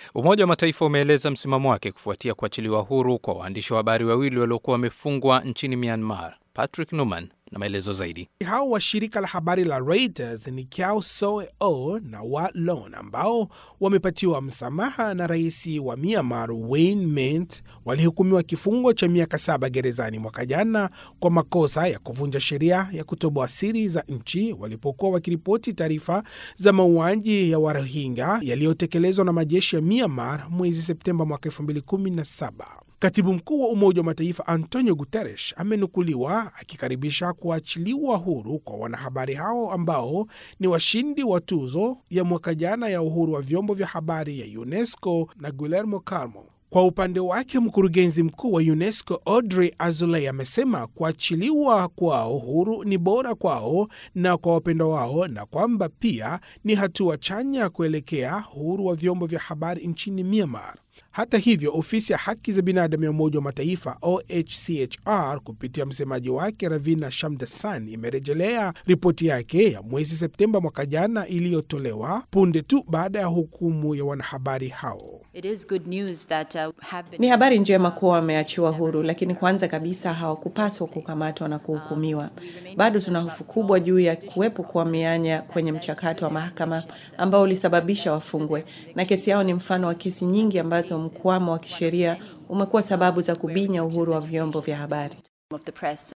Umoja wa Mataifa umeeleza msimamo wake kufuatia kuachiliwa huru kwa waandishi wa habari wawili waliokuwa wamefungwa nchini Myanmar. Patrick Numan na maelezo zaidi. Hao wa shirika la habari la Reuters ni Kyaw Soe O na Wa Lon ambao wamepatiwa msamaha na rais wa Myanmar Win Myint walihukumiwa kifungo cha miaka saba gerezani mwaka jana kwa makosa ya kuvunja sheria ya kutoboa siri za nchi walipokuwa wakiripoti taarifa za mauaji ya Warohingya yaliyotekelezwa na majeshi ya Myanmar mwezi Septemba mwaka 2017. Katibu mkuu wa Umoja wa Mataifa Antonio Guterres amenukuliwa akikaribisha kuachiliwa huru kwa wanahabari hao ambao ni washindi wa tuzo ya mwaka jana ya uhuru wa vyombo vya habari ya UNESCO na Guillermo Carmo. Kwa upande wake mkurugenzi mkuu wa UNESCO Audrey Azoulay amesema kuachiliwa kwao huru ni bora kwao na kwa wapendwa wao na kwamba pia ni hatua chanya kuelekea uhuru wa vyombo vya habari nchini Myanmar. Hata hivyo, ofisi ya haki za binadamu ya Umoja wa Mataifa OHCHR kupitia msemaji wake Ravina Shamdasan imerejelea ripoti yake ya mwezi Septemba mwaka jana iliyotolewa punde tu baada ya hukumu ya wanahabari hao. It is good news that, uh, have been... Ni habari njema kuwa wameachiwa huru, lakini kwanza kabisa hawakupaswa kukamatwa na kuhukumiwa. Bado tuna hofu kubwa juu ya kuwepo kwa mianya kwenye mchakato wa mahakama ambao ulisababisha wafungwe, na kesi yao ni mfano wa kesi nyingi ambazo mkwamo wa kisheria umekuwa sababu za kubinya uhuru wa vyombo vya habari. of the press